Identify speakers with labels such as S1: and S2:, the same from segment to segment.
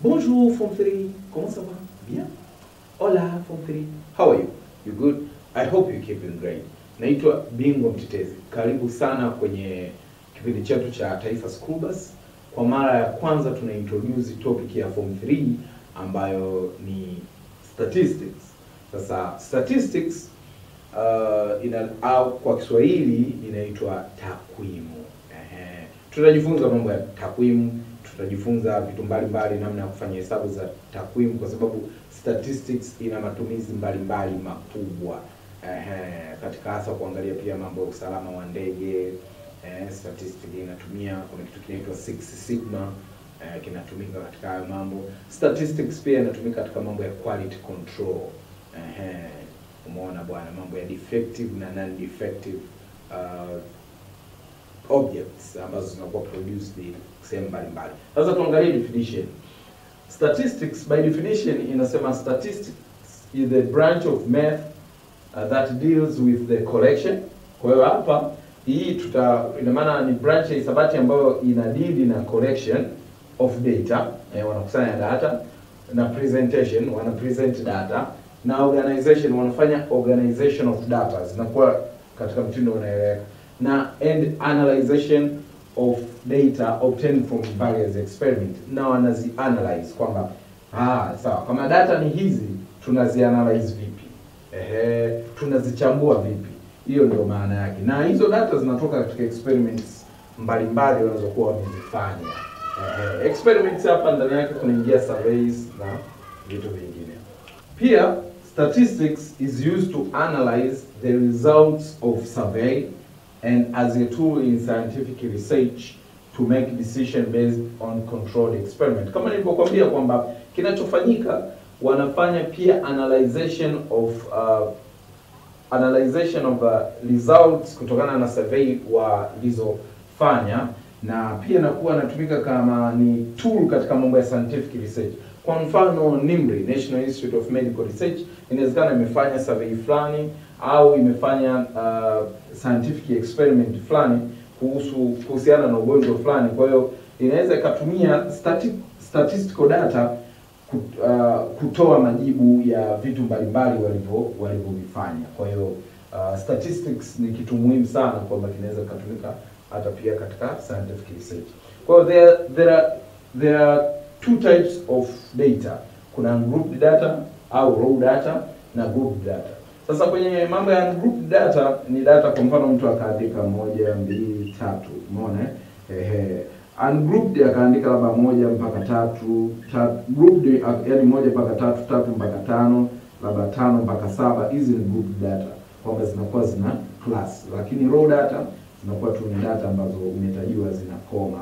S1: Bonjour Form 3, comment ça va? Bien? Hola Form 3, how are you? You good? I hope you keeping great. Naitwa Bingwa Mtetezi. Karibu sana kwenye kipindi chetu cha Taifa School Bus. Kwa mara ya kwanza tuna introduce topic ya Form 3 ambayo ni statistics. Sasa statistics uh, ina au kwa Kiswahili inaitwa takwimu. Ehe. Tutajifunza mambo ya takwimu, tutajifunza vitu mbalimbali, namna ya kufanya hesabu za takwimu, kwa sababu statistics ina matumizi mbalimbali makubwa ehe, katika hasa kuangalia pia mambo ya usalama wa ndege eh, statistics inatumia, kuna kitu kinaitwa Six Sigma eh, kinatumika katika hayo mambo. Statistics pia inatumika katika mambo ya quality control ehe, umeona bwana, mambo ya defective na non defective uh, objects ambazo zinakuwa produced sehemu mbalimbali. Sasa tuangalie definition. Statistics by definition inasema statistics is the branch of math uh, that deals with the collection. Kwa hiyo hapa hii tuta ina maana ni branch ya hisabati ambayo ina deal na collection of data, eh, wanakusanya data na presentation, wana present data na organization, wanafanya organization of data, zinakuwa katika mtindo unaeleweka na and analyzation of data obtained from various experiment, na wanazi analyze kwamba ah, sawa, kama data ni hizi tunazi analyze vipi? Ehe, tunazichambua vipi? Hiyo ndio maana yake, na hizo data zinatoka katika experiments mbalimbali wanazokuwa wamezifanya. Ehe, experiments hapa ndani yake kunaingia surveys na vitu vingine. Pia statistics is used to analyze the results of survey and as a tool in scientific research to make decision based on controlled experiment. Kama nilivyokuambia kwamba kinachofanyika wanafanya pia analyzation of uh, analyzation of uh, results kutokana na survey walizofanya, na pia nakuwa natumika kama ni tool katika mambo ya scientific research. Kwa mfano NIMR, National Institute of Medical Research, inawezekana imefanya survey fulani au imefanya uh, scientific experiment fulani kuhusu kuhusiana na ugonjwa fulani. Kwa hiyo inaweza ikatumia stati, statistical data kut, uh, kutoa majibu ya vitu mbalimbali walivyo walivyovifanya. Kwa hiyo uh, statistics ni kitu muhimu sana kwamba kinaweza kutumika hata pia katika scientific research. Kwa hiyo there, there are there are two types of data. Kuna grouped data au raw data na grouped data. Sasa kwenye mambo ya group data ni data, kwa mfano mtu akaandika moja, mbili, tatu, umeona eh? Ehe. Ungrouped akaandika labda moja mpaka tatu, tatu grouped yani moja mpaka tatu, tatu mpaka tano, labda tano mpaka saba. Hizi ni group data kwamba zinakuwa zina class, lakini raw data zinakuwa tu ni data ambazo umetajiwa zina koma.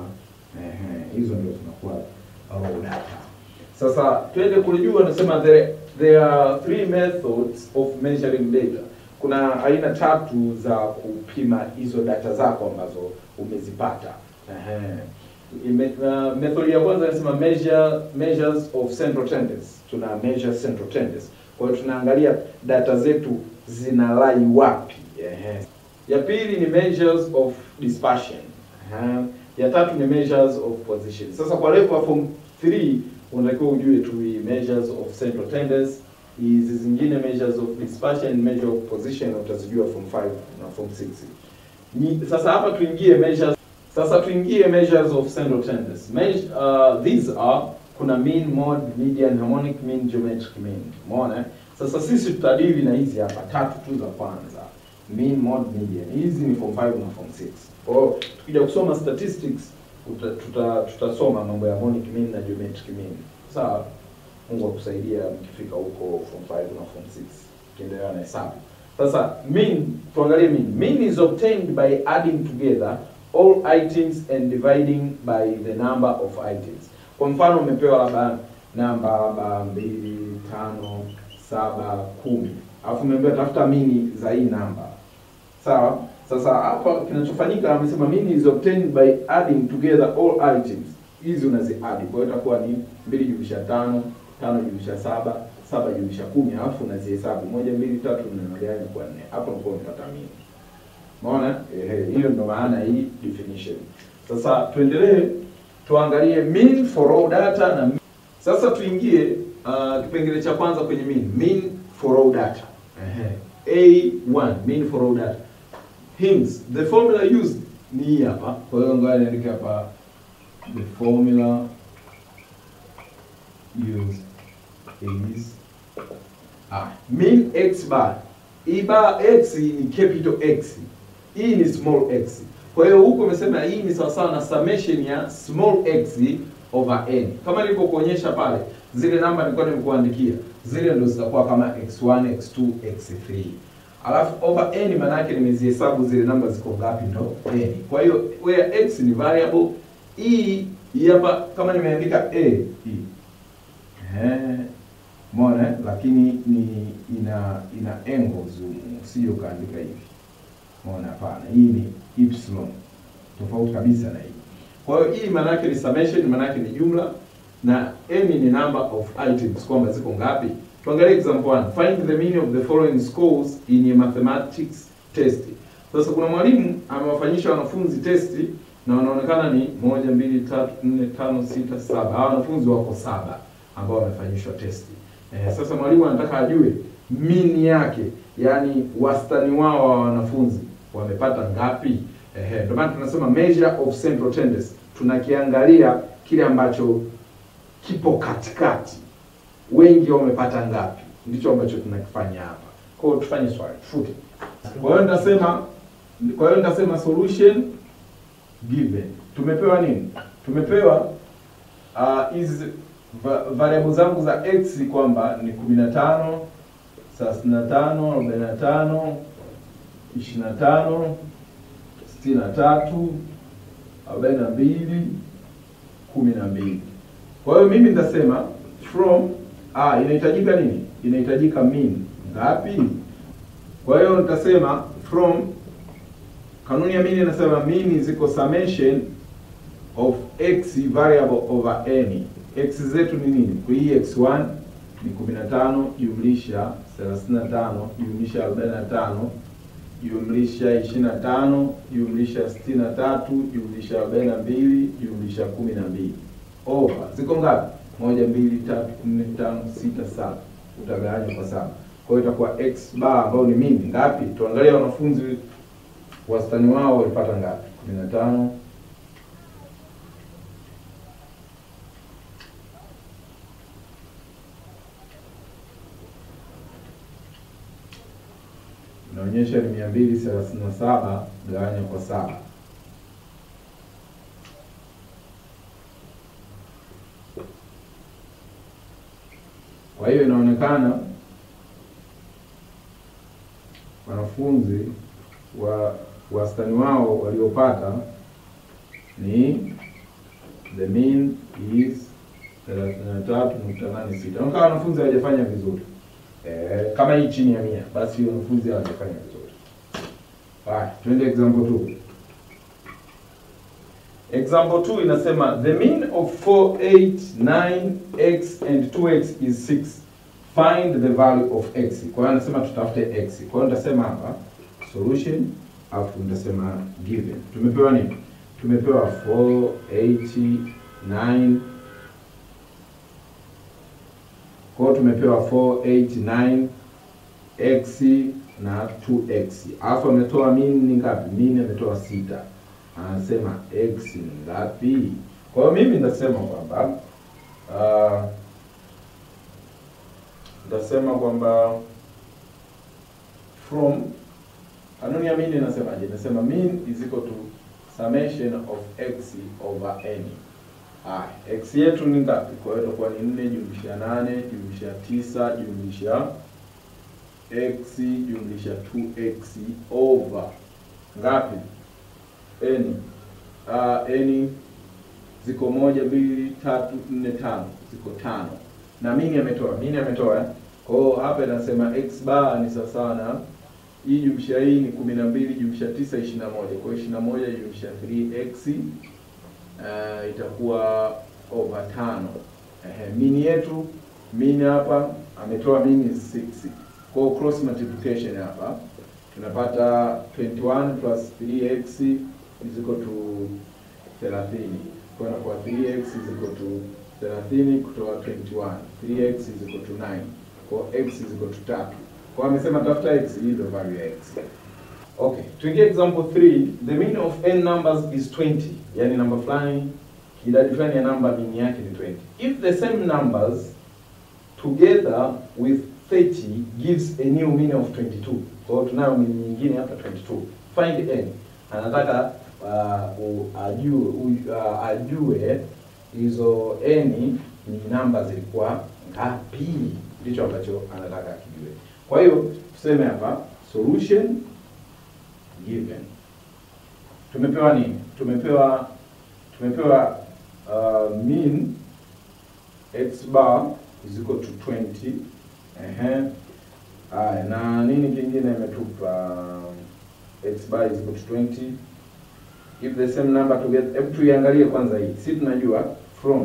S1: Ehe, hizo ndio zinakuwa raw data. Sasa twende kulijua, nasema there there are three methods of measuring data. Kuna aina tatu za kupima hizo data zako ambazo umezipata. Ehe. Ime, uh, method ya kwanza inasema measure measures of central tendency. Tuna measure central tendency. Kwa hiyo tunaangalia data zetu zinalai wapi. Ehe. Ya pili ni measures of dispersion. Ehe. Ya tatu ni measures of position. Sasa kwa level ya form 3 unatakiwa ujue tu hii measures of central tendency, hizi zingine measures of dispersion, measure of position utazijua form 5 na form 6. Ni, sasa hapa tuingie measures sasa tuingie measures of central tendency. Measure, uh, these are kuna mean, mode, median, harmonic mean, geometric mean. Umeona? eh? Sasa sisi tutadili na hizi hapa tatu tu za kwanza. Mean, mode, median. Hizi ni form 5 na form 6. Kwa hiyo tukija kusoma statistics tuta, tuta, tutasoma mambo ya harmonic mean na geometric mean. Sawa? Mungu akusaidia mkifika huko form 5 na form 6 kiendelea na hesabu. Sasa mean, tuangalie mean. Mean is obtained by adding together all items and dividing by the number of items. Kwa mfano umepewa labda namba labda mbili, tano, saba, kumi, alafu umeambiwa tafuta mini za hii namba. Sawa? Sasa hapa kinachofanyika amesema mean is obtained by adding together all items. Hizi unazi add. Kwa hiyo itakuwa ni mbili jumlisha tano, tano jumlisha saba, saba jumlisha kumi, alafu unazihesabu moja, mbili, tatu, nne, unagawanya kwa nne. Hapo ndipo unapata mean. Umeona? Ehe, hiyo ndo maana hii definition. Sasa tuendelee tuangalie mean for raw data na Sasa tuingie uh, kipengele cha kwanza kwenye mean. Mean for all data. Ehe. A1 mean for all data. Hints. The formula used ni hii hapa. Kwa hiyo ngoja niandike hapa the formula used is ah, mean x bar. Hii bar x ni capital X. Hii ni small x. Kwa hiyo huko umesema hii ni sawasawa na summation ya small x over n. Kama nilivyokuonyesha pale, zile namba nilikuwa nimekuandikia, zile ndo zitakuwa kama x1, x2, x3. Alafu over n maana yake nimezihesabu zile namba ziko ngapi ndo n. Kwa hiyo where x ni variable, hii hii hapa kama nimeandika a hii. Eh, Umeona eh? lakini ni ina ina angles usije ukaandika hivi. Umeona hapana. Hii ni epsilon. Tofauti kabisa na hii. Kwa hiyo hii maana yake ni summation, maana yake ni jumla na n ni number of items kwamba ziko ngapi. Tuangalie example 1. Find the meaning of the following scores in a mathematics test. Sasa kuna mwalimu amewafanyisha wanafunzi testi na wanaonekana ni moja, mbili, tatu, nne, tano, sita, saba. Hawa wanafunzi wako saba ambao wamefanyishwa testi. Eh, sasa mwalimu anataka ajue mean yake, yaani wastani wao wa wanafunzi wamepata ngapi? Ehe, ndio maana tunasema measure of central tendency. Tunakiangalia kile ambacho kipo katikati, wengi wamepata ngapi, ndicho ambacho tunakifanya hapa. Kwa hiyo tufanye swali, tufute. Kwa hiyo nitasema, kwa hiyo nitasema solution given. Tumepewa nini? Tumepewa hizi uh, va variable zangu za x kwamba ni 15 35 45 25 sitini na tatu arobaini na mbili kumi na mbili. Kwa hiyo mimi nitasema from ah, inahitajika nini? Inahitajika mean ngapi? Kwa hiyo nitasema from, kanuni ya mean inasema mean ziko summation of x variable over n. x zetu ni nini? Kwa hii x1 ni 15 jumlisha 35 jumlisha 45 jumlisha 25 jumlisha 63 jumlisha 42 jumlisha 12 over ziko ngapi? moja, mbili, tatu, nne, tano, sita, saba. Utagawanya kwa saba, kwa hiyo itakuwa x bar ambayo ni mimi ngapi? Tuangalie wanafunzi wastani wao walipata ngapi? 15 inaonyesha ni mia mbili thelathini na saba gawanya kwa saba kwa hiyo inaonekana wanafunzi wa wastani wao waliopata ni the mean is 33.86. Inaonekana wanafunzi hawajafanya vizuri. Eh, kama hii chini ya mia basi wanafunzi hawajafanya vizuri. Haya, twende example 2. Example 2 inasema the mean of 4, 8, 9, x and 2x is 6. Find the value of x. Kwa hiyo anasema tutafute x. Kwa hiyo nitasema hapa solution alafu nitasema given. Tumepewa nini? Tumepewa 4, 8, 9 kwa hiyo tumepewa 4, 8, 9 x na 2x. Alafu ametoa mean ni ngapi? Mean ametoa sita. Anasema x ni ngapi? Kwa hiyo mimi nitasema kwamba uh, nitasema kwamba from kanuni ya mean inasemaje? Inasema mean is equal to summation of x over n. Haya, x yetu ni ngapi? Kwa hiyo itakuwa ni 4 jumlisha 8 jumlisha 9 jumlisha x jumlisha 2x over ngapi? n. Uh, n ziko moja, mbili, tatu, nne, tano, ziko tano na mini ametoa mini ametoa eh? Kwa hiyo hapa inasema x bar ni sawasawa na hii jumlisha hii ni kumi na mbili jumlisha tisa ishirini na moja kwa hiyo ishirini na moja jumlisha 3x uh, itakuwa over tano. Ehe, mini yetu mini hapa ametoa mini 6 kwa hiyo cross multiplication hapa tunapata 21 plus 3x is equal to 30 kwa hiyo inakuwa 3x is equal to 30 kutoa 21 3x is equal to 9 kwa x is equal to 3 kwa amesema tafuta x hii ndio value ya x okay tuingie example 3 the mean of n numbers is 20 yani namba fulani idadi fulani ya namba mean yake ni 20 if the same numbers together with 30 gives a new mean of 22 kwa hiyo tunayo mean nyingine hapa 22 find n anataka uh, u- ajue u- uh, ajue hizo n ni namba zilikuwa ngapi ndicho ambacho anataka akijue kwa hiyo tuseme hapa solution given tumepewa nini tumepewa tumepewa uh, mean x bar is equal to 20 ehe haya na nini kingine imetupa x bar is equal to 20 if the same number together hebu tuiangalie kwanza hii si tunajua from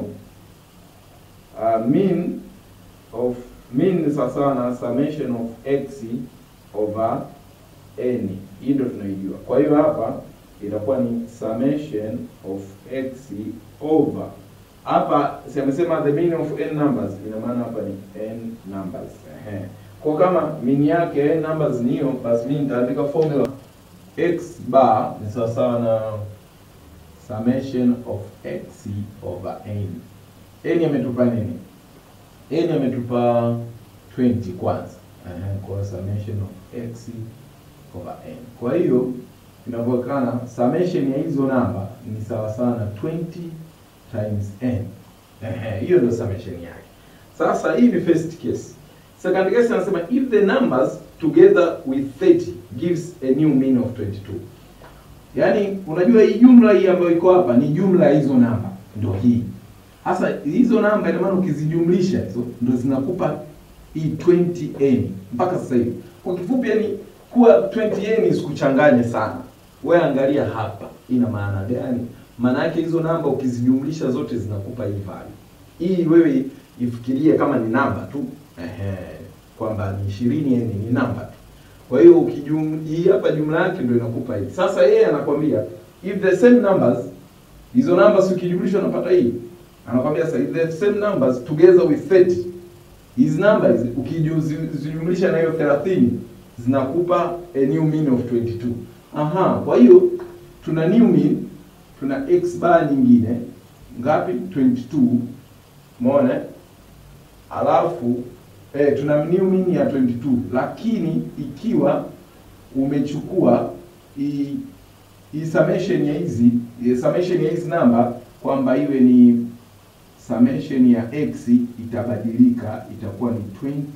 S1: uh, mean of mean ni sawasawa na summation of x over n hii ndio tunaijua kwa hiyo hapa itakuwa ni summation of x over hapa si amesema the mean of n numbers ina maana hapa ni n numbers ehe kwa kama mean yake n numbers ni hiyo basi mimi nitaandika formula x bar ni sawasawa na summation of x over n n ametupa nini n ametupa 20 kwanza ehe kwa summation of x over n kwa hiyo inavyoonekana summation ya hizo namba ni sawa sawa na 20 times n. Ehe, hiyo ndio summation yake. Sasa hii ni first case. Second case anasema if the numbers together with 30 gives a new mean of 22. Yaani unajua hii jumla hii ambayo iko hapa ni jumla ya hizo namba ndio hii. Sasa hizo namba ina maana ukizijumlisha hizo ndio zinakupa hii 20n mpaka sasa hivi. Kwa kifupi yani kuwa 20n isikuchanganye sana. Wewe angalia hapa ina maana gani? Maana yake hizo namba ukizijumlisha zote zinakupa hii value. Hii wewe ifikirie kama ni namba tu. Ehe, kwamba ni 20 yani ni namba tu. Kwa hiyo ukijum hii hapa jumla yake ndio inakupa hii. Sasa yeye anakwambia if the same numbers hizo numbers ukijumlisha unapata hii. Anakwambia sasa if the same numbers together with 30 hizi numbers ukijumlisha na hiyo 30 zinakupa a new mean of 22. Aha, kwa hiyo tuna new mean, tuna x bar nyingine ngapi? 22. Umeona? Alafu eh, tuna new mean ya 22, lakini ikiwa umechukua hii hii summation ya hizi hii summation ya hizi namba kwamba iwe ni summation ya x itabadilika, itakuwa ni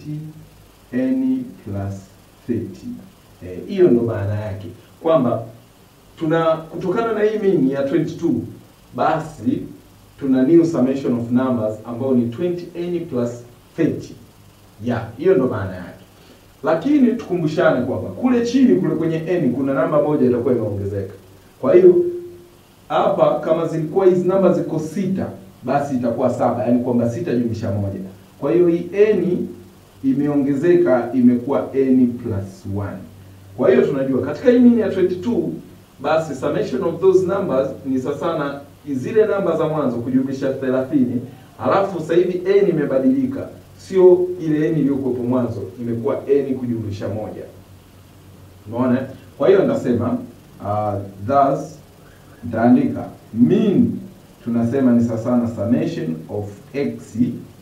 S1: 20 n plus 30. Eh, hiyo ndo maana yake kwamba tuna kutokana na hii mean ya 22 basi tuna new summation of numbers ambayo ni 20n plus 30. Yeah, hiyo ndo maana yake. Lakini tukumbushane kwamba kule chini kule kwenye n kuna namba moja itakuwa imeongezeka. Kwa hiyo hapa kama zilikuwa hizi namba ziko sita basi itakuwa saba, yaani kwamba sita jumlisha moja. Kwa hiyo hii n imeongezeka imekuwa n plus 1. Kwa hiyo tunajua katika hii mean ya 22 basi summation of those numbers ni sasa na zile namba za mwanzo kujumlisha 30, alafu sasa hivi n imebadilika, sio ile n iliyokuwepo mwanzo, imekuwa n kujumlisha moja. Umeona? Kwa hiyo nitasema uh, thus nitaandika mean tunasema ni sasa na summation of x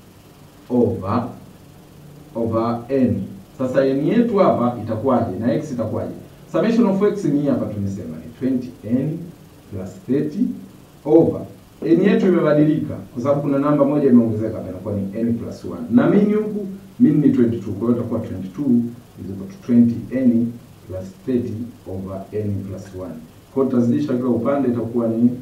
S1: over over n. Sasa n yetu hapa itakuwaje na x itakuwaje? Summation of x ni hii hapa tumesema ni 20n plus 30 over n yetu imebadilika kwa sababu kuna namba moja imeongezeka hapa inakuwa ni n plus 1. Na mean huku mean ni 22 kwa hiyo itakuwa 22 is equal to 20n plus 30 over n plus 1. Kwa hiyo tutazidisha kila upande itakuwa ni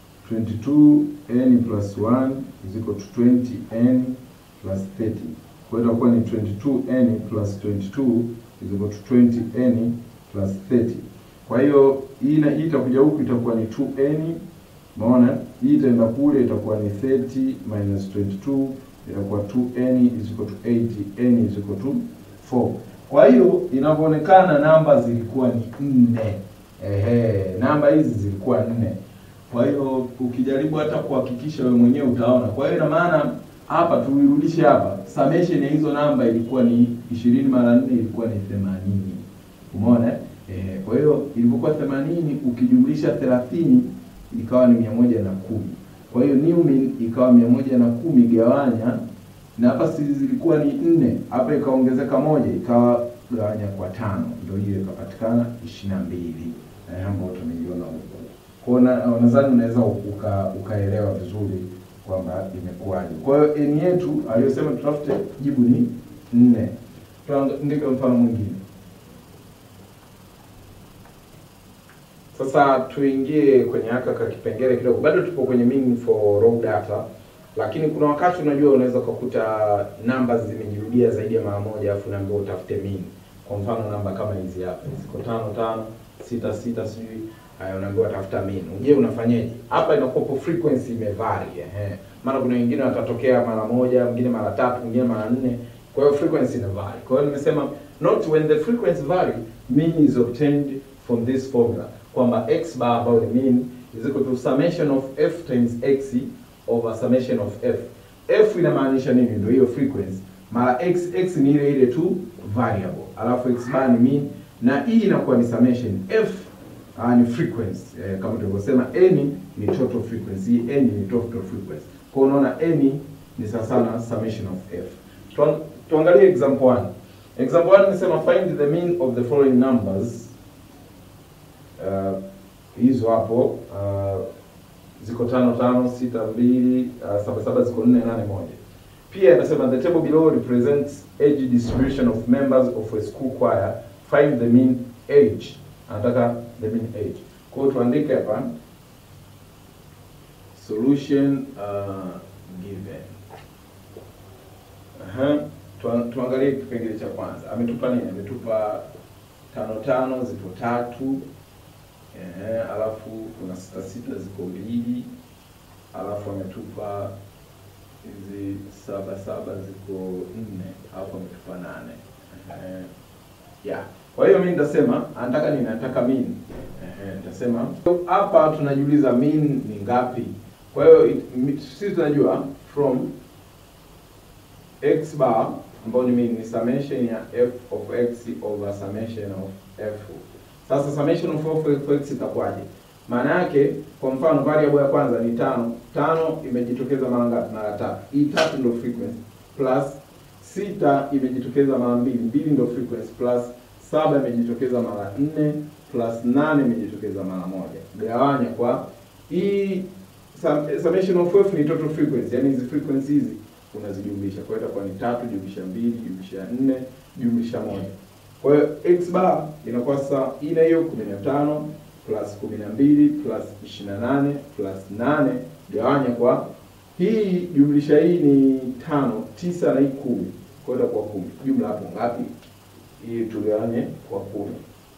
S1: 22n plus 1 is equal to 20n plus 30. Kwa hiyo itakuwa ni 22n plus 22 is equal to 20n plus 30. Kwa hiyo hii na hii itakuja huku itakuwa ni 2n. Umeona? Hii itaenda kule itakuwa ni 30 minus 22 itakuwa 2n is equal to 80 n is equal to 4. Kwa hiyo inavyoonekana namba zilikuwa ni nne. Ehe, namba hizi zilikuwa nne.
S2: Kwa hiyo ukijaribu hata kuhakikisha wewe mwenyewe utaona. Kwa hiyo ina maana hapa tuirudishe hapa, summation ya hizo namba ilikuwa ni ishirini mara nne ilikuwa ni themanini. Umeona? eh? Eh, kwa hiyo ilivyokuwa themanini ukijumlisha thelathini ikawa ni mia moja na kumi. Kwa hiyo new mean ikawa mia moja na kumi gawanya na hapa si zilikuwa ni nne, hapa ikaongezeka moja ikawa gawanya kwa tano, ndio hiyo ikapatikana ishirini na mbili eh, ambayo tumeiona huko. Kwa hiyo na- nadhani unaweza uka, ukaelewa vizuri kwamba imekuwaje. Kwa hiyo n yetu aliyosema tutafute jibu ni nne. Tuandike mfano mwingine. Sasa tuingie kwenye haka ka kipengele kidogo, bado tupo kwenye mean for raw data, lakini kuna wakati unajua unaweza ukakuta namba zimejirudia zaidi ya mara moja, alafu naambiwa utafute mean. Kwa mfano namba kama hizi hapa ziko tano tano sita sita sijui haya, unaambiwa tafuta mean. Je, unafanyaje? Hapa inakuwa frequency imevary ehe, maana kuna wengine watatokea mara moja, mwingine mara tatu, mwingine mara nne. Kwa hiyo frequency ina vary. Kwa hiyo nimesema note when the frequency vary mean is obtained from this formula kwamba x bar ambayo ni mean is equal to summation of f times x over summation of f. f inamaanisha nini? Ndio hiyo frequency mara x, x ni ile ile tu variable, alafu x bar ni mean na hii inakuwa ni summation f uh, ni frequency eh, kama tulivyosema n ni total frequency, hii n ni total frequency. Kwa hiyo unaona n ni sawa sana summation of f. Tuan, tuangalie example 1. Example 1 inasema find the mean of the following numbers uh, hizo hapo uh, ziko tano tano sita mbili uh, saba saba ziko nne nane moja. Pia inasema the table below represents age distribution of members of a school choir. Find the mean age. Anataka the mean age. Kwa hiyo tuandike hapa solution uh, given. Aha. Tuan- Tuangalie kipengele cha kwanza. Ametupa nini? Ametupa tano tano ziko tatu. Ehe, alafu kuna sita sita ziko mbili. Alafu ametupa hizi saba saba ziko nne. Alafu ametupa nane. Ehe. Yeah. Kwa hiyo mimi nitasema anataka nini? Anataka mean. Ehe, nitasema hapa tunajiuliza mean ni ngapi? Kwa hiyo it- mi- sisi tunajua from x bar ambayo ni mean ni summation ya f of x over summation of f. Sasa summation of f of x itakuwaje? Maana yake kwa mfano variable ya kwanza ni tano. Tano imejitokeza mara ngapi? Mara tatu. Hii tatu ndio frequency plus sita imejitokeza mara mbili, mbili ndio frequency plus saba imejitokeza mara nne plus nane imejitokeza mara moja. Gawanya kwa hii sum- summation of f ni total frequency, yani hizi frequency hizi unazijumlisha. Kwa hiyo itakuwa ni tatu jumlisha mbili jumlisha nne jumlisha moja. Kwa hiyo x bar inakuwa sasa ina hiyo kumi na tano plus kumi na mbili plus ishirini na nane plus nane gawanya kwa hii jumlisha hii ni tano tisa na hii kumi kwa hiyo itakuwa kumi. Jumla hapo ngapi? Hii tugawanye kwa kumi.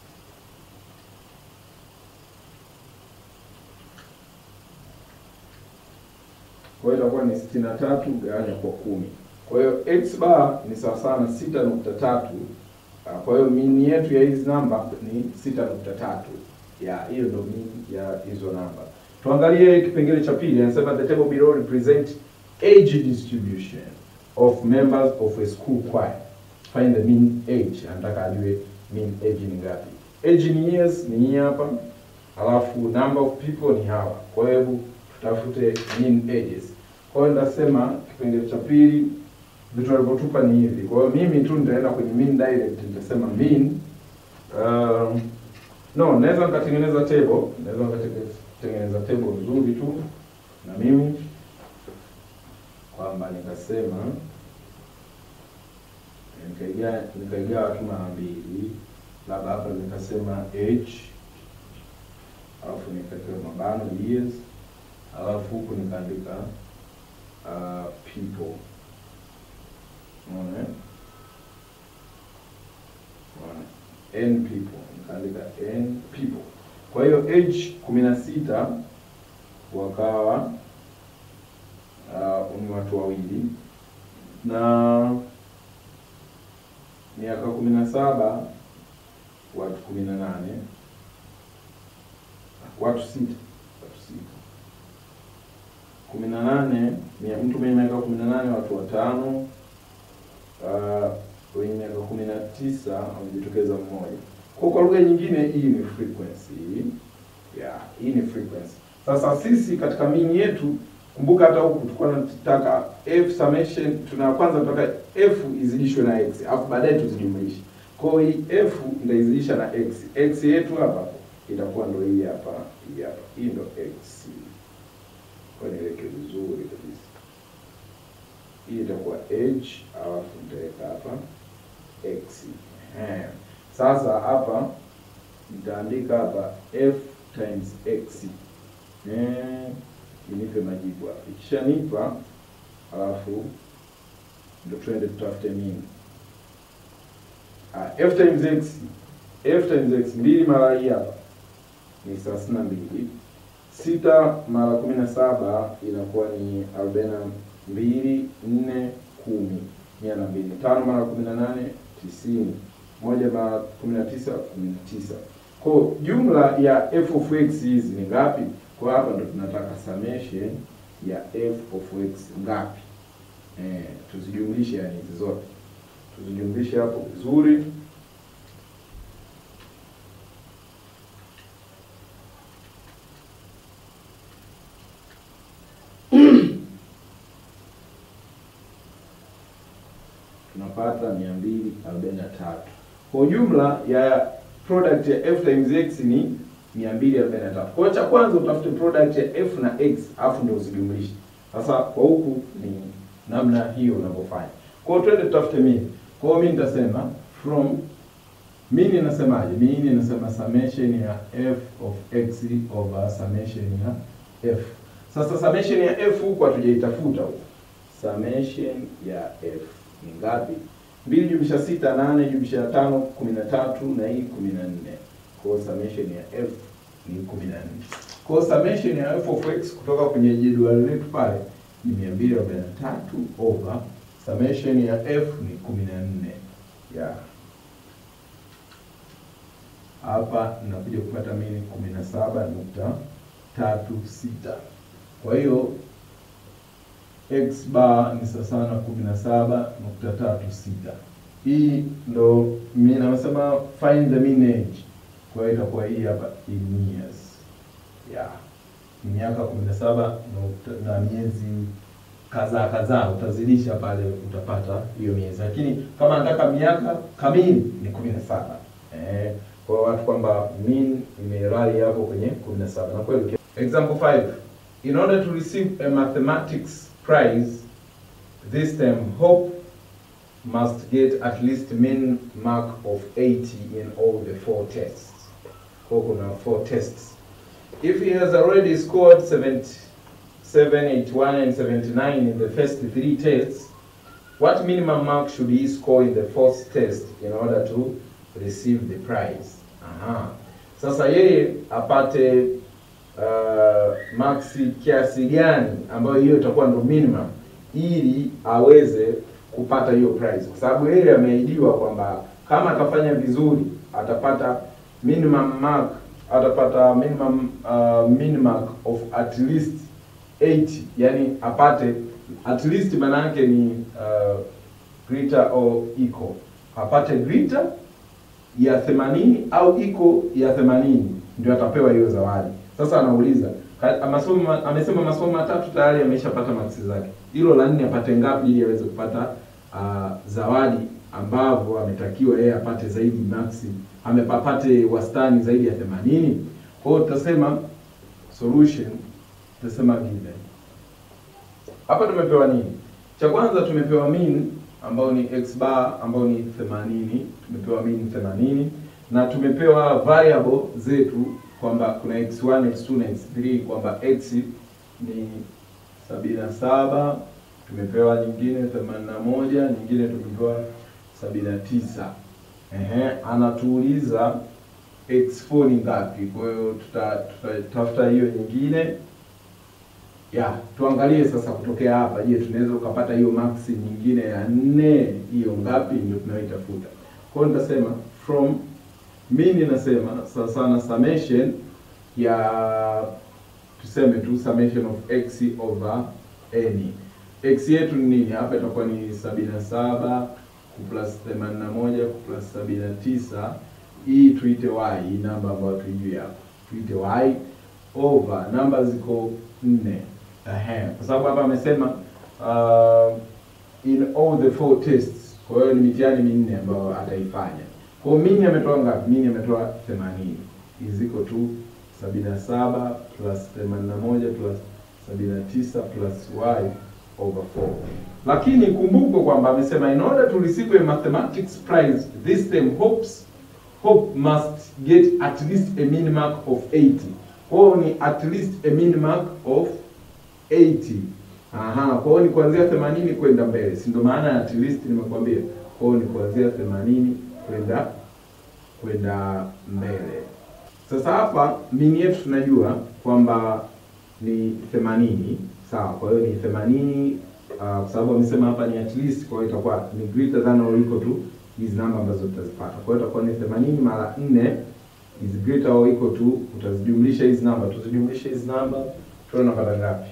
S2: Kwa hiyo itakuwa ni sitini na tatu gawanya kwa kumi. Kwa hiyo x bar ni sawa sawa na sita nukta tatu. Ah, Kwa hiyo mean yetu ya hizi namba ni sita nukta tatu. Ya hiyo ndio mean ya hizo namba. Tuangalie kipengele cha pili, anasema the table below represent age distribution of members of a school choir. Find the mean age. Anataka ajue mean age ni ngapi. Age in years ni hii hapa. Alafu number of people ni hawa. Kwa hiyo hebu tutafute mean ages. Kwa hiyo nitasema kipengele cha pili vitu walivyotupa ni hivi. Kwa hiyo mimi tu nitaenda kwenye mean direct, nitasema mean um, no, naweza nikatengeneza table, naweza nikatengeneza table nzuri tu na mimi kwamba nikasema nikaigawa nikaigawa tu mara mbili, labda hapa nikasema age, alafu nikaweka mabano years, alafu huku nikaandika uh, people Unaona eh? Unaona. N people nikaandika N people. Kwa hiyo age kumi na sita wakawa uh, ni watu wawili na miaka kumi na saba watu kumi na nane watu sita watu sita kumi na nane mtu mwenye miaka kumi na nane watu watano uh, wenye miaka kumi na tisa wamejitokeza mmoja. Kwa kwa lugha nyingine, hii ni frequency yeah, hii ni frequency. Sasa sisi katika mini yetu, kumbuka hata huku tulikuwa tunataka f summation, tuna kwanza tunataka f izidishwe na x, alafu baadaye tuzijumlishe. Kwa hiyo hii f ndaizidisha na x, x yetu hapa itakuwa ndo hii hapa, hii hapa, hii ndo x. Kwa niweke vizuri kabisa, hii itakuwa h, alafu nitaweka hapa x. Ehe. Sasa hapa nitaandika hapa f times x eh, inipe majibu hapa. Ikishanipa alafu ndio twende tutafute mean. Ah, f times x f times x mbili mara hii hapa ni thelathini na mbili sita mara kumi na saba inakuwa ni arobaini na mbili nne kumi mia na mbili tano mara kumi na nane tisini moja mara kumi na tisa kumi na tisa kwa jumla ya f of x hizi ni ngapi? Kwa hapa ndo tunataka summation ya f of x ngapi? Eh, tuzijumlishe yani hizi zote tuzijumlishe hapo vizuri. tunapata mia mbili arobaini na tatu. Kwa jumla ya product ya f times x ni 243. Kwa hiyo cha kwanza utafute product ya f na x alafu ndio uzijumlishe. Sasa kwa huku ni namna hiyo unavyofanya. Kwa hiyo twende tutafute mean. Kwa hiyo mimi nitasema from mean inasemaje? Mean inasema summation ya f of x over summation ya f. Sasa summation ya f huku hatujaitafuta huku. Summation ya f ni ngapi? mbili jumlisha sita nane jumlisha tano kumi na tatu na hii kumi na nne kwa hiyo summation ya f ni kumi na nne kwa hiyo summation ya f of x kutoka kwenye jedwali letu pale ni mia mbili arobaini na tatu over summation ya f ni kumi na nne yeah. hapa nakuja kupata mini kumi na saba nukta tatu sita kwa hiyo x bar ni sawa na kumi na saba nukta tatu sita. Hii ndo mimi nasema find the mean age. Kwa hiyo itakuwa hii hapa in years. Yeah. Ni miaka kumi na saba na miezi kadhaa kadhaa, utazidisha pale utapata hiyo miezi, lakini kama nataka miaka kamili ni kumi na saba. Eh, kwa watu kwamba mean imerali hapo kwenye kumi na saba na kweli. Example 5 in order to receive a mathematics prize this term hope must get at least mean mark of 80 in all the four tests kwa kuna four tests if he has already scored 77 81 and 79 in the first three tests what minimum mark should he score in the fourth test in order to receive the prize aha sasa yeye apate uh, maxi kiasi gani ambayo hiyo itakuwa ndo minimum ili aweze kupata hiyo prize, kwa sababu yeye ameahidiwa kwamba kama atafanya vizuri atapata minimum mark, atapata minimum uh, minimum of at least 80, yani apate at least, maana yake ni uh, greater or equal, apate greater ya 80 au iko ya 80 ndio atapewa hiyo zawadi. Sasa anauliza masomo, amesema masomo matatu tayari ameshapata maksi zake, hilo la nne apate ngapi ili aweze kupata uh, zawadi ambavyo ametakiwa yeye apate zaidi maksi, amepapate wastani zaidi ya 80. Kwa hiyo tutasema solution, tutasema given. Hapa tumepewa nini? Cha kwanza tumepewa mean ambao ni x bar ambao ni 80, tumepewa mean 80 na tumepewa variable zetu kwamba kuna x1, x2 na x3 kwamba x ni sabini na saba tumepewa nyingine themanini na moja nyingine tumepewa sabini na tisa Ehe, anatuuliza x4 ni ngapi? Kwa hiyo tutatafuta tuta, hiyo nyingine ya tuangalie sasa kutokea hapa, je, tunaweza ukapata hiyo max nyingine ya nne, hiyo ngapi? Ndio tunayoitafuta. Kwa hiyo nitasema from mean inasema sasa sana summation ya tuseme tu summation of x over n. x yetu ni nini? Hapa itakuwa ni sabini na saba plus themanini na moja plus sabini na tisa hii tuite y, hii namba ambayo tuijui hapa tuite y over namba ziko nne. Ehe, kwa sababu hapa amesema uh, in all the four tests. Kwa hiyo ni mitihani minne ambayo ataifanya. Kwa hiyo mini ametoa ngapi? Mini ametoa 80 is equal to 77 plus 81 plus 79 plus y over 4. Lakini kumbukwe kwamba amesema in order to receive a mathematics prize this term hopes hope must get at least a mean mark of 80. Kwa hiyo ni at least a mean mark of 80. Aha, kwa hiyo ni kuanzia 80 kwenda mbele. Si ndio maana at least nimekwambia. Kwa hiyo ni kuanzia 80 kwenda kwenda mbele. Sasa hapa mini yetu tunajua kwamba ni 80, sawa. Kwa hiyo ni 80 uh, kwa sababu amesema hapa ni at least, kwa hiyo itakuwa ni greater than or equal to hizi namba ambazo tutazipata. Kwa hiyo itakuwa ni 80 mara 4 is greater or equal to, utazijumlisha hizi namba, tuzijumlishe hizi namba tuone unapata ngapi.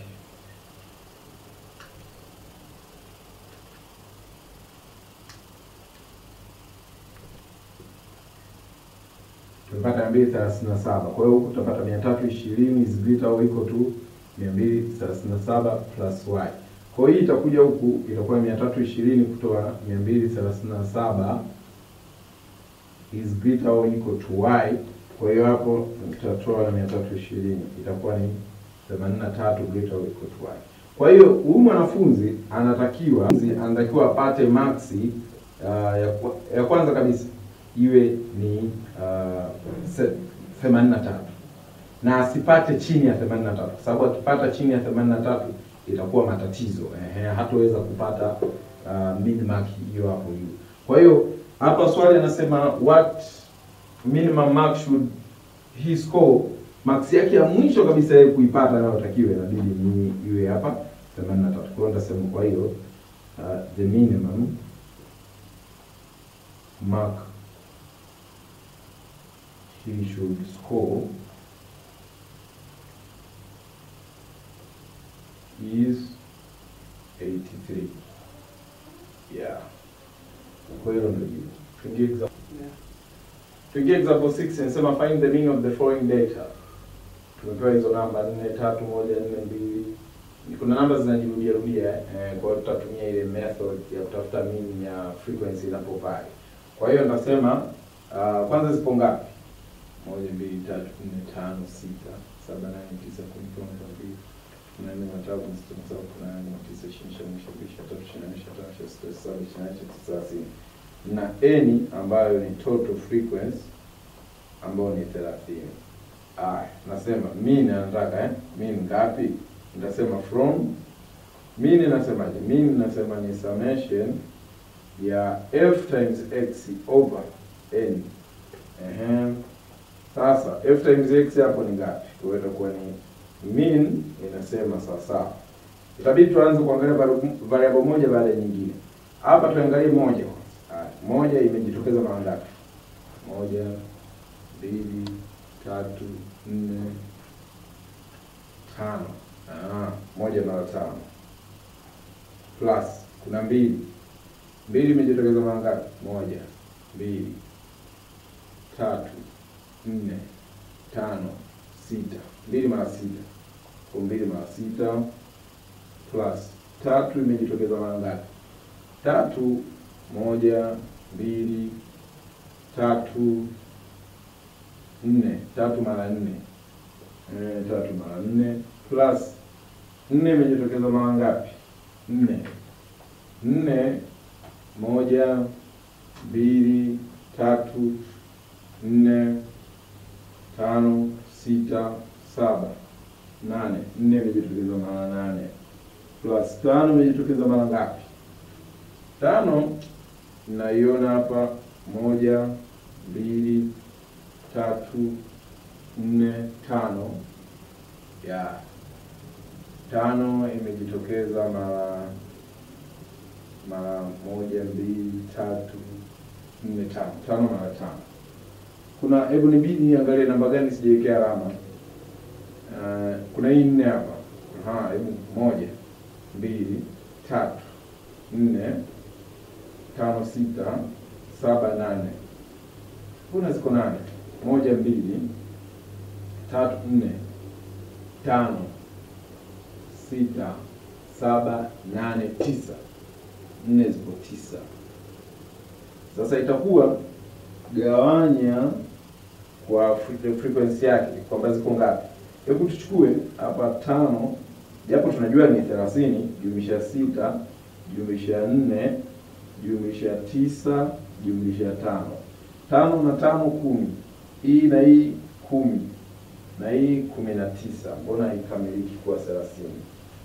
S2: tumepata 237. Kwa hiyo huku tutapata 320 is greater or equal to 237 plus y. Kwa hiyo hii itakuja huku itakuwa 320 kutoa 237 is greater or equal to y. Kwa hiyo hapo tutatoa 320 itakuwa ni 83 greater or equal to y. Kwa hiyo huyu mwanafunzi anatakiwa anatakiwa apate maksi uh, ya, kwa- ya kwanza kabisa iwe ni uh, 83 na asipate chini ya 83 kwa sababu akipata chini ya 83 itakuwa matatizo ehe, hataweza kupata uh, mid mark hiyo hapo juu. Kwa hiyo hapa swali anasema what minimum mark should he score, marks yake ya mwisho kabisa yeye kuipata anayotakiwa inabidi ni iwe hapa 83. Kwa hiyo nitasema kwa hiyo uh, the minimum mark he should score is 83. Yeah. Kwa hiyo ndio jibu. Tuingie example. Tuingie example 6 inasema find the meaning of the following data. Tumepewa hizo namba 4 3 1 4 2. Kuna namba zinajirudia rudia eh, kwa hiyo tutatumia ile method ya kutafuta mean ya frequency inapovary. Kwa hiyo nasema uh, kwanza zipo ngapi? moja mbili tatu nne tano sita saba nane tisa kumi kumi na mbili kumi na nne kumi na tano kumi na sita kumi na saba kumi na nane kumi na tisa ishirini ishirini na mbili ishirini na tatu ishirini na nne ishirini na tano ishirini na sita ishirini na saba ishirini na nane ishirini na tisa thelathini na n ambayo ni total frequency ambayo ni thelathini. Aya, nasema mean anataka eh? mean ngapi? Nitasema from mean nasemaje? Mean nasema ni summation ya f times x over n. Ehe. Sasa f times x hapo ni ngapi? Kwa hiyo itakuwa ni mean inasema sawa sawa. Itabidi tuanze kuangalia vari- variable moja baada ya nyingine. Hapa tuangalie moja kwanza. Haya, moja imejitokeza mara ngapi? Moja, mbili, tatu, nne, tano. Ah, moja mara tano. Plus kuna mbili. Mbili imejitokeza mara ngapi? Moja, mbili, tatu, nne, tano, sita. Mbili mara sita. Kwa mbili mara sita plus tatu imejitokeza mara ngapi? Tatu, moja, mbili, tatu, nne. Tatu mara nne. Eh, tatu mara nne plus nne imejitokeza mara ngapi? Nne. Nne, moja, mbili, tatu, nne, tano, sita, saba, nane. Nne imejitokeza mara nane plus tano imejitokeza mara ngapi? Tano naiona hapa, moja, mbili, tatu, nne, tano. Ya tano imejitokeza mara mara moja, mbili, tatu, nne, tano. Tano mara tano kuna hebu nibidi niangalie namba gani sijawekea alama. Uh, kuna hii nne hapa. Aha, hebu moja, mbili, tatu, nne, tano, sita, saba, nane. Mbona ziko nane? Moja, mbili, tatu, nne, tano, sita, saba, nane, tisa. Nne ziko tisa. Sasa itakuwa gawanya kwa fre- frequency yake kwamba ziko ngapi. Hebu tuchukue hapa tano, japo tunajua ni thelathini, jumlisha sita, jumlisha nne, jumlisha tisa, jumlisha tano. Tano na tano kumi, hii na hii kumi, na hii kumi na tisa. Mbona haikamiliki kuwa thelathini?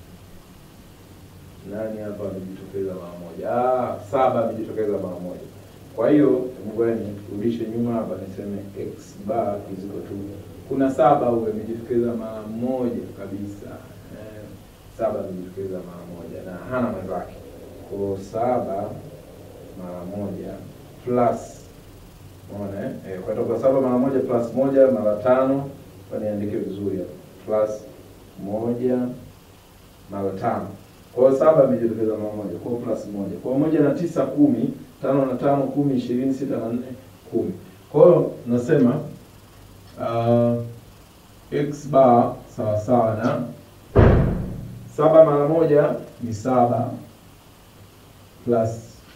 S2: Nani hapa amejitokeza mara moja? Ah, saba amejitokeza mara moja. Kwa hiyo ngoja nirudishe nyuma hapa niseme x bar is equal to kuna saba huyo amejitokeza mara moja kabisa. Eh, saba amejitokeza mara moja na hana mwenzake. Kwa hiyo saba mara moja plus unaona eh? Eh, kwa hiyo kwa saba mara moja plus moja mara tano kwa niandike vizuri hapa plus moja mara tano. Kwa hiyo saba imejitokeza mara moja, kwa hiyo plus moja. Kwa hiyo moja na tisa kumi, tano na tano kumi, ishirini, sita na nne kumi. Kwa hiyo nasema uh, x bar sawa sawa na saba mara moja ni saba plus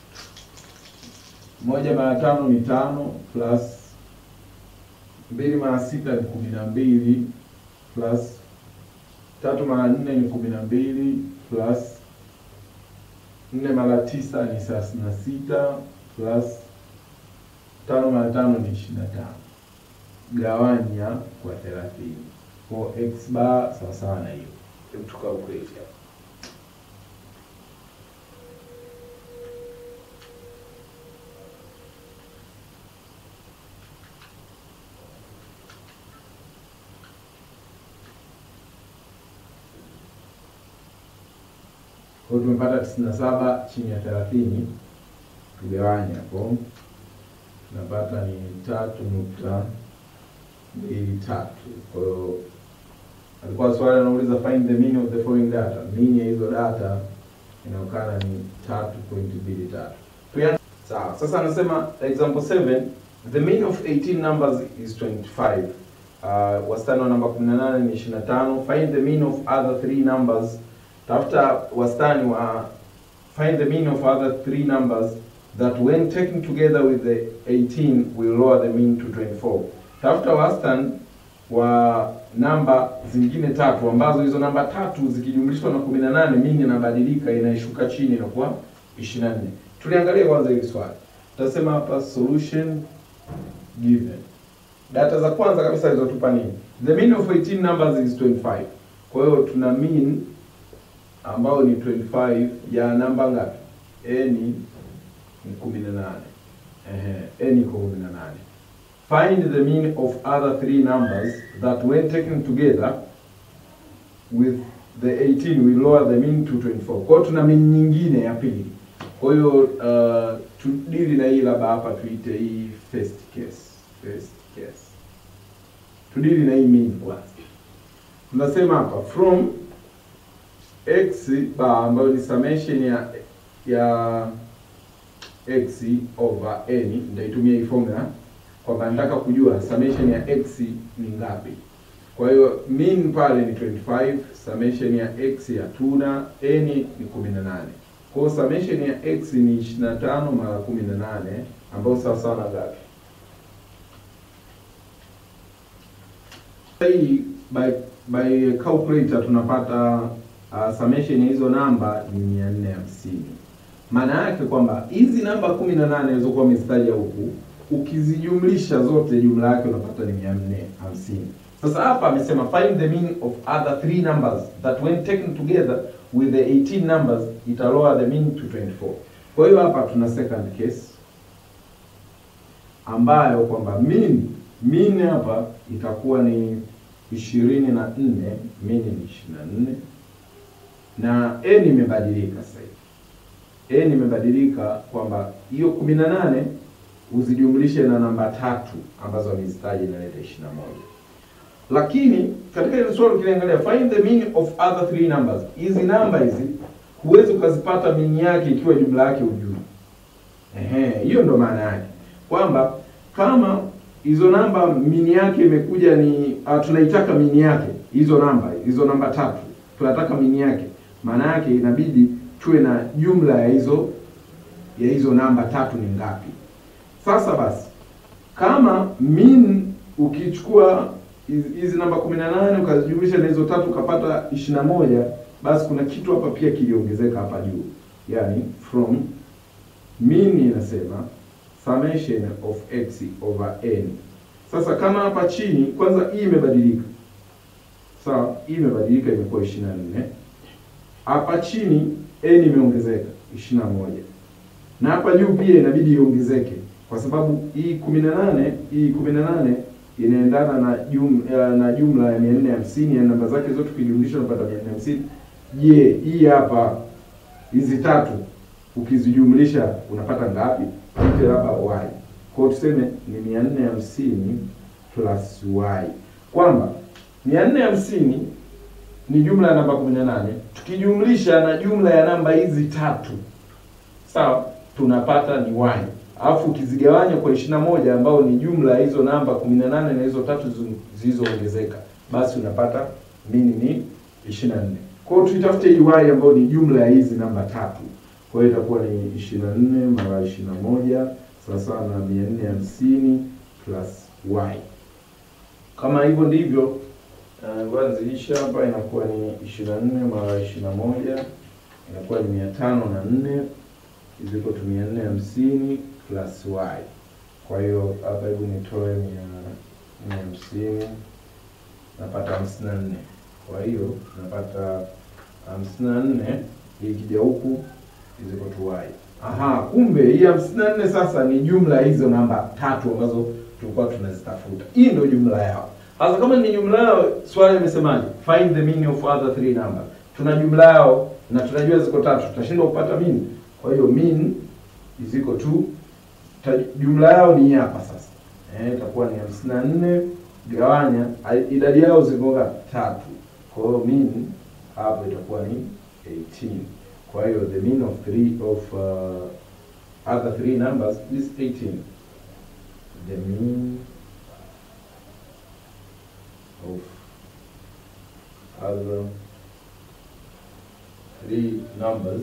S2: moja mara tano ni tano plus mbili mara sita ni kumi na mbili plus tatu mara nne ni kumi na mbili plus nne mara tisa ni thelathini na sita plus tano mara tano ni ishirini na tano gawanya kwa thelathini kwa x bar sawasawa na hiyo. Hebu tukalkulate hapa. Kwa hiyo tumepata tisini na saba chini ya thelathini, tugawanye hapo, tunapata ni tatu nukta mbili tatu. Kwa hiyo alikuwa swali anauliza find the mean of the following data. Mean ya hizo data inaonekana ni tatu point mbili tatu. Tuya- Sawa, sasa anasema example 7 the mean of 18 numbers is 25. Uh, wastani wa namba 18 ni 25. Find the mean of other three numbers tafuta wastani wa find the mean of other three numbers that when taken together with the 18 will lower the mean to 24. Tafuta wastani wa namba zingine tatu ambazo hizo namba tatu zikijumlishwa na 18 mean inabadilika inaishuka chini inakuwa 24. Tuliangalia kwanza hili swali. Tutasema hapa solution given. Data za kwanza kabisa zilizotupa nini? The mean of 18 numbers is 25. Kwa hiyo tuna mean ambao ni 25 ya namba ngapi? n ni 18. Ehe, n iko 18. Find the mean of other three numbers that when taken together with the 18 will lower the mean to 24. Kwa hiyo tuna mean nyingine ya pili. Kwa hiyo uh, tudili na hii labda hapa tuite hii first case. First case. Tudili na hii mean kwanza. Tunasema hapa from x bar ambayo ni summation ya ya x over n, nitaitumia hii formula kwamba nataka kujua summation ya x ni ngapi. Kwa hiyo mean pale ni 25, summation ya x ya tuna n ni 18. Kwa hiyo summation ya x ni 25 mara 18 ambayo sawa sawa na ngapi? Hii by by calculator tunapata uh, summation ya hizo namba ni 450. Maana yake kwamba hizi namba 18 zilizokuwa mistari huku ukizijumlisha zote jumla yake unapata ni 450. Sasa hapa amesema find the mean of other three numbers that when taken together with the 18 numbers ita lower the mean to 24. Kwa hiyo hapa tuna second case ambayo kwamba mean mean hapa itakuwa ni ishirini na nne mean ni ishirini na nne na n imebadilika sasa hivi n imebadilika kwamba hiyo kumi na nane uzijumlishe na namba tatu ambazo amezitaja inaleta ishirini na moja lakini katika ile swali ukiangalia find the mean of other three numbers hizi namba hizi huwezi ukazipata mean yake ikiwa jumla yake ujui ehe hiyo ndo maana yake kwamba kama hizo namba mini yake imekuja ni uh, tunaitaka mini yake hizo namba hizo namba tatu tunataka mini yake maana yake inabidi tuwe na jumla ya hizo ya hizo namba tatu ni ngapi sasa basi kama min ukichukua hizi hizi namba 18 ukazijumlisha na hizo tatu ukapata 21 basi kuna kitu hapa pia kiliongezeka hapa juu yani from min inasema summation of x over n sasa kama hapa chini kwanza hii imebadilika sawa hii imebadilika imekuwa 24 hapa chini n imeongezeka 21 na hapa juu pia inabidi iongezeke kwa sababu hii 18 hii 18 inaendana na jum, eh, na jumla ya 450 ya namba zake zote ukijumlisha unapata 450 je hii hapa hizi tatu ukizijumlisha unapata ngapi ite labda y kwa hiyo tuseme ni 450 plus y kwamba 450 ni jumla ya namba 18 tukijumlisha na jumla ya namba hizi tatu sawa tunapata ni y alafu ukizigawanya kwa 21 ambao ni jumla ya hizo namba 18 na hizo tatu zizo- zilizoongezeka basi unapata mini ni 24 kwa hiyo tuitafute hii y ambayo ni jumla ya hizi namba tatu kwa hiyo itakuwa ni 24 mara 21 sawasawa na 450 plus y kama hivyo ndivyo uh, ngoja nizidishe hapa inakuwa ni 24 mara 21 inakuwa ni 504 is equal to 450 plus y. Kwa hiyo hapa hebu nitoe 450 napata 54. Kwa hiyo napata 54 ikija huku is equal to y. Aha, kumbe hii 54 sasa ni jumla ya hizo namba tatu ambazo tulikuwa tunazitafuta. Hii ndio jumla yao. Sasa kama ni jumla yao, swali limesemaje? Find the mean of other three numbers. Tuna jumla yao na tunajua ziko tatu, tutashindwa kupata mean. Kwa hiyo mean is equal to ta, jumla yao ni hapa sasa. Eh, itakuwa ni 54 gawanya ai- idadi yao ziko ngapi? Tatu. Kwa hiyo mean hapo itakuwa ni 18. Kwa hiyo the mean of three of uh, other three numbers is 18. The mean of other three numbers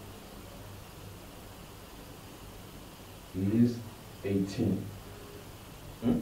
S2: is 18. Hmm?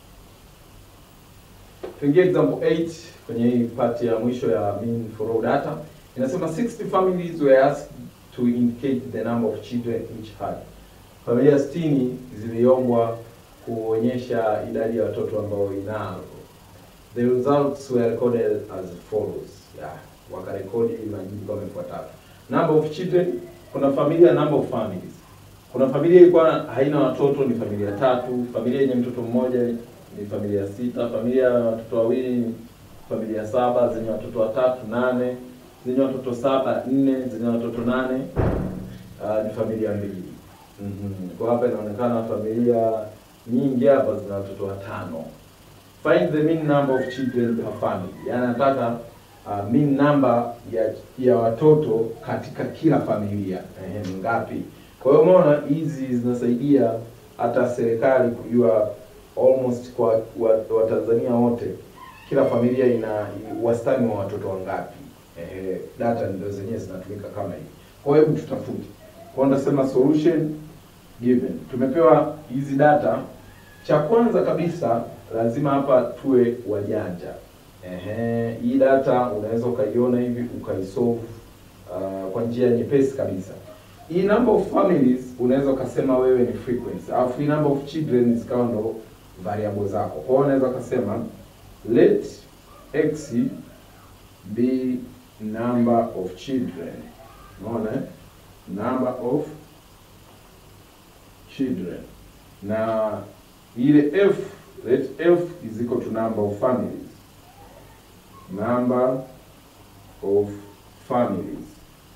S2: Tuingie example 8 kwenye hii part ya mwisho ya mean for raw data. Inasema 60 families were asked to indicate the number of children each had. Familia 60 ziliombwa kuonyesha idadi ya watoto ambao inazo. The results were recorded as follows. Yeah, wakarekodi majibu kama ifuatavyo. Number of children, kuna familia, number of families. Kuna familia ilikuwa haina watoto, ni familia tatu. Familia yenye mtoto mmoja ni familia sita. Familia ya watoto wawili ni familia saba. Zenye watoto watatu nane. Zenye watoto saba nne. Zenye watoto nane uh, ni familia mbili. Mm-hmm. Kwa hapa inaonekana familia nyingi hapa zina watoto watano. Find the mean number of children per family. Yaani nataka uh, mean number ya ya watoto katika kila familia. Ehe, ni ngapi? Kwa hiyo umeona hizi zinasaidia hata serikali kujua almost kwa wa- Watanzania wote kila familia ina wastani wa watoto wangapi. Eh, data ndio zenyewe zinatumika kama hivi. Kwa hiyo hebu tutafute. Kwa hiyo ndasema solution given. Tumepewa hizi data. Cha kwanza kabisa lazima hapa tuwe wajanja. Ehe, hii data unaweza ukaiona hivi ukaisolve uh, kwa njia nyepesi kabisa. Hii number of families unaweza ukasema wewe ni frequency, alafu hii number of children zikawa ndo variable zako. Kwa hiyo unaweza ukasema let x be number of children. Unaona? eh? Number of children. Na ile f let f is equal to number of families. Number of families.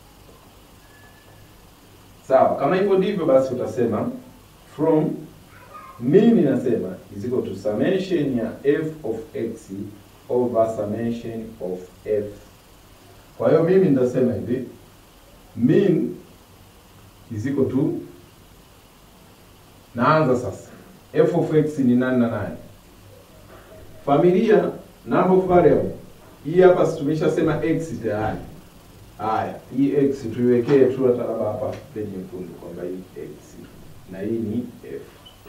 S2: Sawa, kama hivyo ndivyo basi utasema from mean inasema is equal to summation ya f of x over summation of f. Kwa hiyo mimi nitasema hivi mean is equal to, naanza sasa, f of x ni nani na nani? Familia number of variable hii hapa, si tumeshasema x tayari. Haya, hii x tuiwekee tu hata labda hapa penye mkundu kwamba hii x na hii ni f.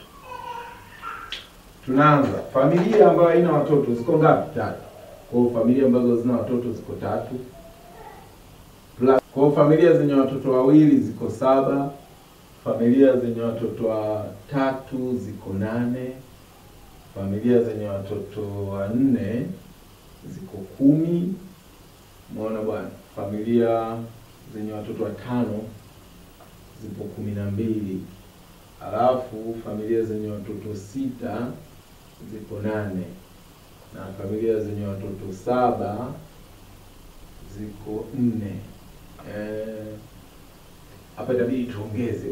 S2: Tunaanza familia ambayo haina watoto ziko ngapi? Tatu. Kwa hiyo familia ambazo zina watoto ziko tatu plus, kwa hiyo familia zenye watoto wawili ziko saba. Familia zenye watoto watatu ziko nane. Familia zenye watoto wanne ziko kumi. Umeona bwana, familia zenye watoto watano zipo kumi na mbili. Alafu familia zenye watoto sita ziko nane na familia zenye watoto saba ziko nne. Eh, hapa itabidi tuongeze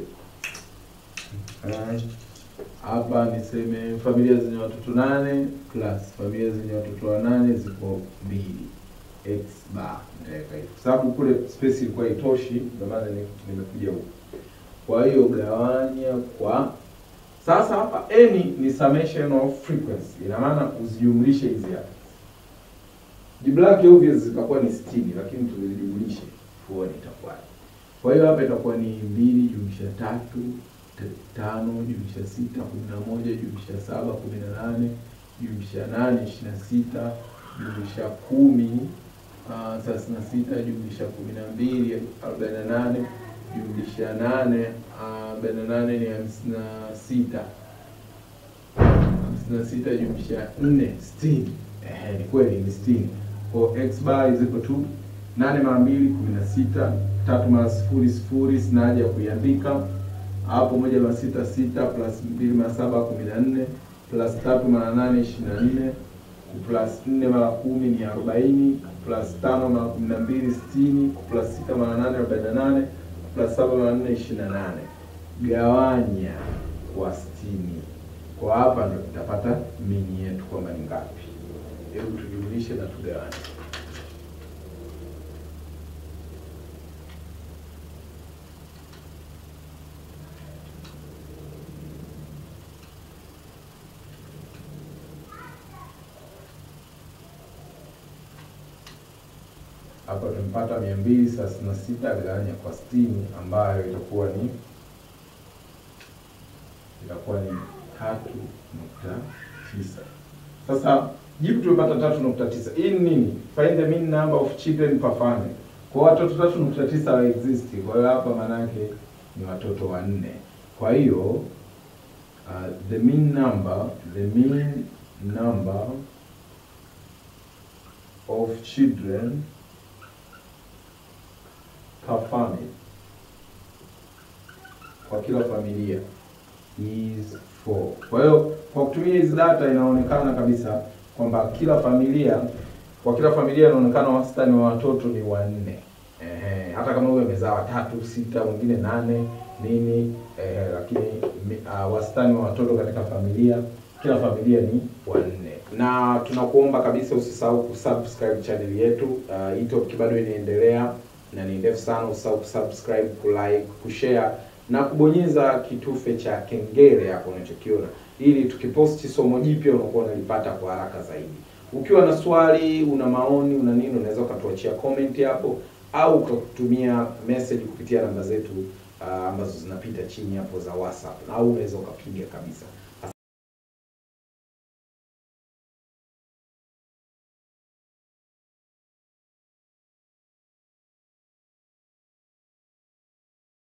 S2: Eh, hapa niseme familia zenye watoto nane plus familia zenye watoto wanane ziko mbili x bar nitaweka hivi kwa sababu kule space ilikuwa itoshi, ndio maana ni- nimekuja huku. Kwa hiyo gawanya kwa sasa, hapa n ni summation of frequency, ina maana uzijumlishe hizi hapa. Jibu lake obvious zitakuwa ni 60 lakini tuzijumlishe tuone itakuwaje. Kwa hiyo hapa itakuwa ni mbili jumlisha tatu t- tano jumlisha sita kumi na moja jumlisha saba kumi na nane jumlisha nane ishirini na sita jumlisha kumi ah, thelathini na sita jumlisha kumi na mbili arobaini na nane jumlisha nane ah, arobaini na nane ni hamsini na sita hamsini na sita jumlisha nne sitini. Ehe, ni kweli ni sitini. Kwa x bar is equal to nane mara mbili kumi na sita tatu mara sifuri sifuri, sina haja ya kuiandika hapo. Moja mara sita sita plus mbili mara saba kumi na nne plus tatu mara nane ishirini na nne plus nne mara kumi ni arobaini plus tano mara kumi na mbili sitini plus sita mara nane arobaini na nane plus saba mara nne ishirini na nane gawanya kwa sitini. Kwa hapa ndo tutapata mini yetu kwamba ni ngapi. Hebu tujumlishe na tugawanye. Hapa tumepata mia mbili thelathini na sita gawanya kwa sitini ambayo itakuwa ni itakuwa ni tatu nukta tisa. Sasa jibu tumepata tatu nukta tisa. Hii ni nini? Find the mean number of children per family. Kwa watoto tatu nukta tisa wa exist. Kwa hiyo hapa maana yake ni watoto wanne. Kwa hiyo uh, the mean number the mean number of children per family kwa kila familia is 4. Kwa hiyo kwa kutumia hizi data inaonekana kabisa kwamba kila familia kwa kila familia inaonekana wastani wa watoto ni wanne. Ehe, hata kama huyo amezaa watatu, sita, wengine nane nini ehe, lakini mi- uh, wastani wa watoto katika familia kila familia ni wanne. Na tunakuomba kabisa usisahau kusubscribe channel yetu. Uh, hii topic bado inaendelea na ni ndefu sana. Usisahau kusubscribe, kulike, kushare na kubonyeza kitufe cha kengele hapo unachokiona, ili tukiposti somo jipya unakuwa unalipata kwa haraka zaidi. Ukiwa na swali, una maoni, una nini, unaweza ukatuachia comment hapo au ukatumia message kupitia namba zetu uh, ambazo zinapita chini hapo za WhatsApp, au unaweza ukapiga kabisa.